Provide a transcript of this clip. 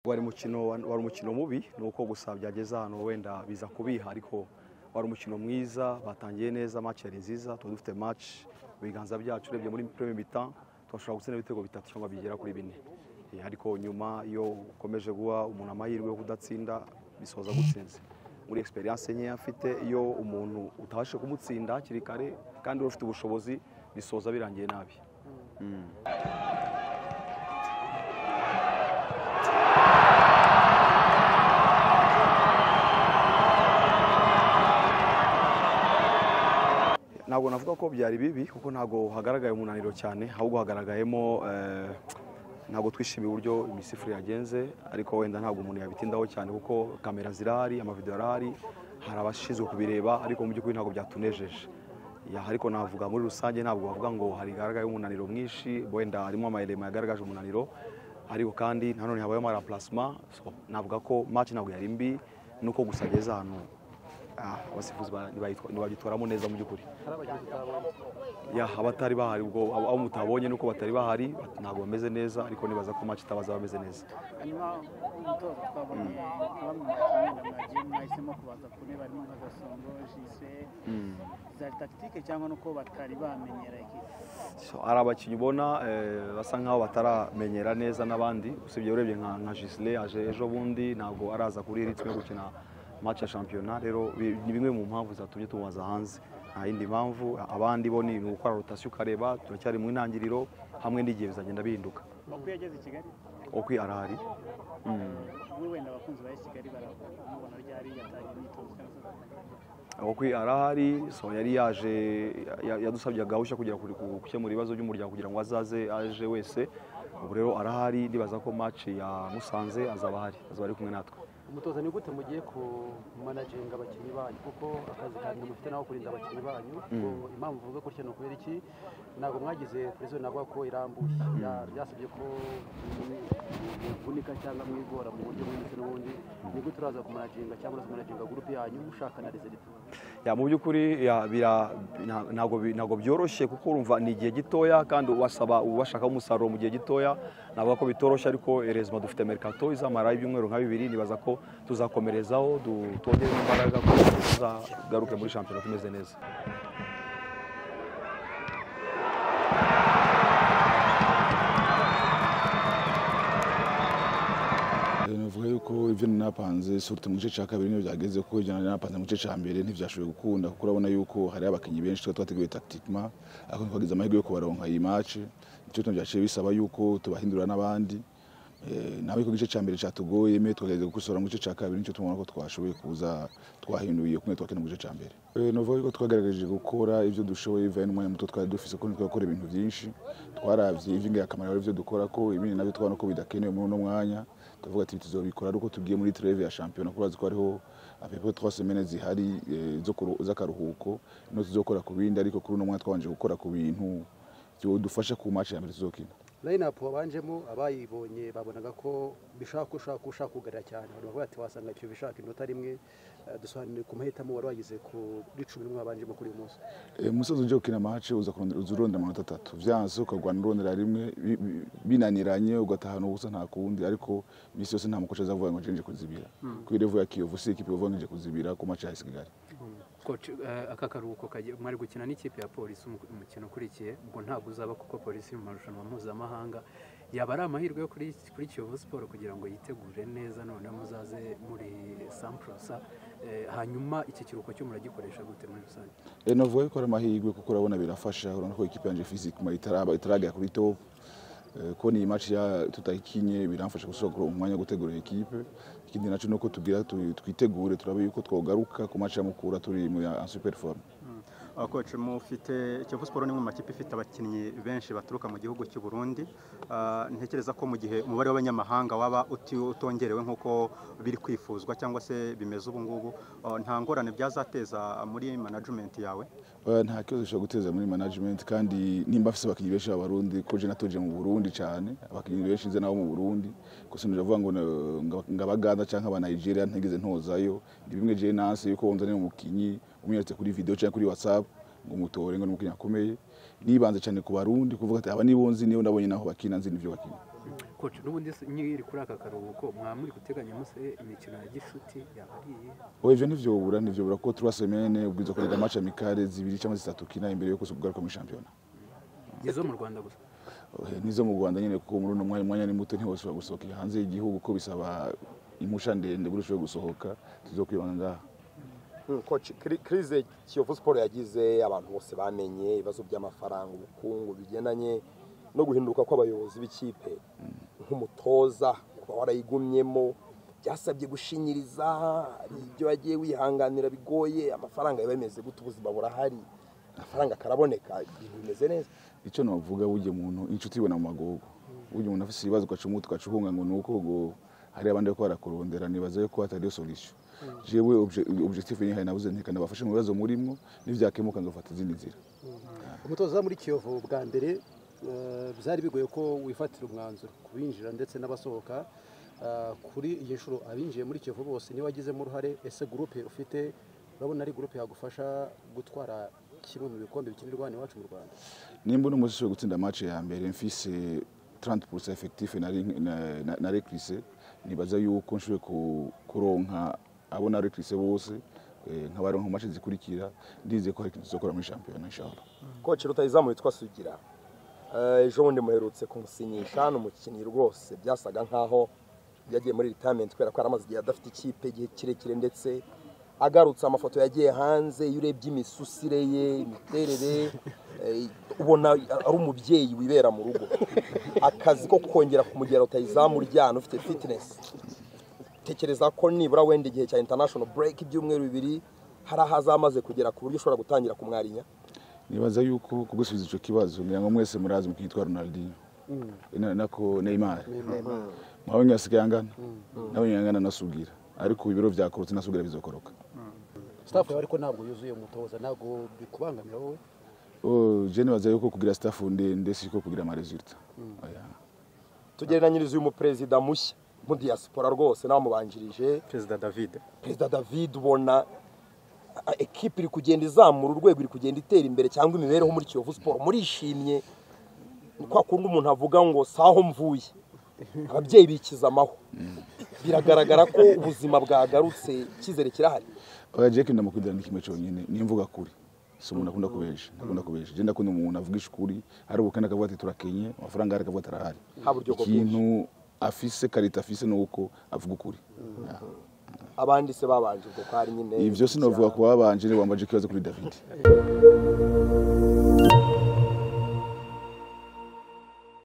wari umukino wari umukino mubi ni uko gusa byageze ahantu wenda biza kubiha ariko wari umukino mwiza batangiye neza match yari nziza tuba dufite match ibiganza byacu urebye muri premier mi-temps turashobora gutsinda ibitego bitatu cyangwa bigera kuri bine Eh, ariko nyuma iyo ukomeje guha umuntu amahirwe yo kudatsinda bisoza gutsinze muri experience nkeya afite iyo umuntu utabashije kumutsinda hakiri kare kandi wari ufite ubushobozi bisoza birangiye nabi ntabwo navuga ko byari bibi kuko ntabwo hagaragaye umunaniro cyane ahubwo hagaragayemo eh, ntabwo twishimiye uburyo imisifurire yagenze ariko wenda ntabwo umuntu yabitindaho cyane kuko kamera zirahari amavidewo arahari hari abashinzwe kubireba ariko mu by'ukuri ntabwo byatunejeje Ya, ariko navuga muri rusange ntabwo bavuga ngo hari hagaragaye umunaniro mwinshi wenda harimo amayelema yagaragaje umunaniro ariko kandi nanone habayemo arapulasima so, navuga ko match ntabwo yari mbi nuko gusa ageze ahantu Ah, abasifuzi ba- ntibayitwa- ntibagitwaramo neza mu by'ukuri Ya, abatari bahari ubwo abo abo mutabonye nuko batari bahari ntabwo bameze neza ariko nibaza ko match itabaza bameze neza hanyuma umutoza twabonye abamwe mu bakinnyi mwagiye mwahisemo kubaza ku ntebe harimo nka gasongo jise zari tagitike cyangwa nuko batari bamenyera ikipe So, hari abakinnyi ubona eh, basa nkaho bataramenyera neza n'abandi usibye urebye nka nka Gisle aje ejo bundi ntabwo araza kuri ritme yo gukina match ya shampiyona rero bi- ni bimwe mu mpamvu zatumye tumubaza hanze nta yindi mpamvu abandi bo ni ugukora rotasiyo ukareba turacyari mu intangiriro hamwe n'igihe bizagenda bihinduka uko yageze i kigali okwi arahari we wenda abakunzi ba kigali baramubona ryari yatangiye imyitozo cyangwa se okwi arahari so yari yaje ya- yadusabye agahushya kugira ku- ku- gukemura ibibazo by'umuryango kugira ngo azaze aje wese ubu rero arahari ndibaza ko match ya musanze azaba ahari azaba ari kumwe natwe umutoza ni gute mugiye ku managinga abakinnyi banyu kuko akazi kanyu mufite naho kurinda abakinnyi banyu ngo impamvu uvuga gutya ni ukubera iki ntabwo mwagize perezida navuga ko irambuye Ya- byasabye ko muvunika cyangwa mwigora mu buryo bumwe ndetse n'ubundi ni gute uraza ku managinga cyangwa se managinga gurupe yanyu mushaka na reserve ya mu by'ukuri ya, bira- nta- ntabwo bi- ntabwo byoroshye kuko urumva ni igihe gitoya kandi ubasaba ubashaka umusaruro mu gihe gitoya navuga ko bitoroshye ariko erezima dufite mercato izamara ibyumweru nka bibiri nibaza ko tuzakomerezaho du- twongere imbaraga kugira ngo tuzagaruke muri shampiyona tumeze neza navuga yuko ibyo nari napanze surute mu gice cya kabiri niyo byageze kuko ibyo nari napanze mu gice cya mbere ntibyashoboye gukunda kuko urabona yuko hari abakinnyi benshi tuba twateguye takitikima ariko ntitwagize amahirwe yo kubaronka iyi mace icyo tuntu byaciye bisaba yuko tubahindura n'abandi Eh, nawe ko igice cya mbere cyatugoye mwe twagerageza gukosora mu gice cya kabiri nicyo tubona ko twashoboye kuza twahinduye kumwe twakina mu gice cya mbere Eh, navuga yuko twagerageje gukora ibyo dushoboye bivaye n'umwanya muto twari dufise ko twakora ibintu byinshi twarabye ivinga akamaro ari byo dukora ko ibindi nabyo twabona ko bidakenewe muri uno mwanya tuvuga ati tuzobikora ari uko tugiye muri treve ya shampiyona kuko urazi ko hariho apepo twa semene zihari eh, zo kuru- z'akaruhuko no tuzokora ku bindi ariko kuri uno mwanya twabanje gukora ku bintu byodufasha ku match ya mbere tuzokina layinapu wabanjemo abayibonye babonaga ko bishaka ko ushaka ushaka kugarira cyane abantu bavuga ati wasanga icyo bishaka inota rimwe Eh, dusobanurire ku mahitamo wari wagize kuri cumi n'umwe wabanjemo kuri uyu munsi Eh, umusozi ujya gukina mace uza kurondera- uza urondera amanota atatu byanze ukarwana urondera rimwe bi- bi- binaniranye ugatahana ubusa nta kundi ariko iminsi yose nta mukoci azavuga ngo nje kuzibira ku irevu ya kiyovu si ikipe yovu nje kuzibira ku mace ya kigali Coach, eh, aka karuhuko kagiye- mwari gukina n'ikipe ya polisi umu- umukino ukurikiye ubwo ntabwo uzaba kuko polisi iri mu marushanwa mpuzamahanga yaba ari amahirwe yo kuri kuri kiyovu siporo kugira ngo yitegure neza noneho muzaze muri samporosa eh, hanyuma iki kiruhuko cyo muragikoresha gute muri rusange Eh, navuga yuko ari amahirwe kuko urabona birafasha urabona ko ikipe yanjye fizikima itaraba itaragera kuri top Eh, kubona iyi match ya tutayikinye biramfasha gusogora umwanya wo gutegura ekipe ikindi nacyo ni uko tubwira tu- twitegure turabe yuko twogaruka ku match ya mukura turi mu ya super form koci mufite Kiyovu siporo ni imwe mu makipe ifite abakinnyi benshi baturuka mu gihugu cy'u Burundi Ah, ntekereza ko mu gihe umubare w'abanyamahanga waba uti- utongerewe nk'uko biri kwifuzwa cyangwa se bimeze ubu ngubu ah, nta ngorane byazateza muri management yawe Oya, nta kibazo gishobora guteza muri management kandi nimba afise abakinnyi benshi b'abarundi ko je natuje mu burundi cyane abakinnyi benshi nze nabo mu burundi gusa ndavuga ngo na- nga- ngabaganda canke aba nigeria ntigeze ntozayo ni bimwe je nanse yuko wonzanira umukinyi umweretse kuri video canke kuri whatsapp ngo umutore ngo ni umukinyi akomeye nibanze cyane ku barundi kuvuga ati aba nibo nzi nibo ndabonye naho bakina nzi n'ivyo bakina koci n'ubundi se nyiri kuri aka karuhuko mwaba muri guteganya muse imikino ya gishuti yaba ari iye oya ivyo ntivyobura ntivyobura kuko turi semene ubwiza kurega amace amikare zibiri cyangwa zitatu kina imbere yo kugaruka muri shampiyona izo mu rwanda gusa Eh, nizo mu rwanda nyine kuko muri uno mwanya umwanya ni muto ntiwashobora gusohokera hanze y'igihugu ko bisaba impusha ndende buri ushobora gusohoka tuzo kwibanda kirize kiyovu siporo yagize abantu bose bamenye ibibazo by'amafaranga ubukungu bigendanye no guhinduka kw'abayobozi b'ikipe nk'umutoza kuba warayigumyemo byasabye gushinyiriza hari ibyo wagiye wihanganira bigoye amafaranga yaba yameze gute ubuzima burahari amafaranga akaraboneka ibintu bimeze neza icyo navuga burya umuntu inshuti ibona mu magogo burya umuntu afite ibibazo ugaca umutwe ugaca uhunga ngo ni uko ngo hari abandi bari barakurondera nibaza yuko hatariyo solution jewe objectif nyine hari nabuze ntikanabafashe mu bibazo murimo nivyakemuka nzofata izindi nzira umutoza muri kiyovu bwa mbere eh, byari bigoye ko wifatira umwanzuro ku binjira ndetse n'abasohoka Ah, kuri iyi nshuro abinjiye muri kiyovu bose niba wagizemo uruhare ese gurupe ufite urabona ari gurupe yagufasha gutwara kimwe mu bikombe bikinirwa hano iwacu mu rwanda nimba uno munsi ushoboye gutsinda match ya mbere mfise 30% effectif nari na- na- nari Chris, nibaza yuko nshoboye ku- kuronka abo nari Chris bose eh, nkabaronka mu match zikurikira ndize ko hari ikintu tuzokora muri shampiyona inshallah koci rutayizamu witwa sugira Eh, ejo bundi muherutse kumusinyisha ni umukinnyi rwose byasaga nkaho yagiye muri retirement kubera ko yari amaze igihe adafite ikipe igihe kirekire ndetse agarutse amafoto yagiye hanze iyo urebye imisusire ye imiterere eh, ubona ari umubyeyi wibera mu rugo akazi ko kongera kumugera rutayizamu uryana ufite fitness tekereza ko nibura wenda igihe cya international break ibyumweru bibiri hari aho azamaze kugera ku buryo ushobora gutangira kumwarinya nibaza yuko kugusubiza icyo kibazo ngira ngo mwese murazi umukinnyi witwa ronaldinho Na- nako neymar mwawe ngasigaye angana nawe nyine angana nasubwira ariko ibiro byakorotse nasubwira bizokoroka staff yawe ariko ntabwo yuzuye umutoza ntabwo bikubangamira wowe Oh, je nibaza yuko kugira staff ndende siko kugira amaresulta Oya. tugereranyiriza uyu muperezida mushya mu diaspora rwose n'abamubanjirije perezida david perezida david ubona a- ekipa iri kugenda izamura urwego iri kugenda itera imbere cyangwa imibereho muri kiyovu siporo murishimye ni kwa kundi umuntu avuga ngo saho mvuye ababyeyi bikiza amaho biragaragara ko ubuzima bwagarutse icyizere kirahari oya jeki ndamukundira kimwe cyonyine nimvuga kuri si umuntu akunda kubesha ndakunda kubesha je ndakunda umuntu avugisha ukuri hari ubukana akavuga ati turakenye amafaranga hari akavuga ati arahari Haba uburyo bwo ikintu afise karita afise ni uko avuga ukuri Ya. abandi se babanje ubwo ko hari nyine ibyo sinavuga ku babanje wambaje ikibazo kuri david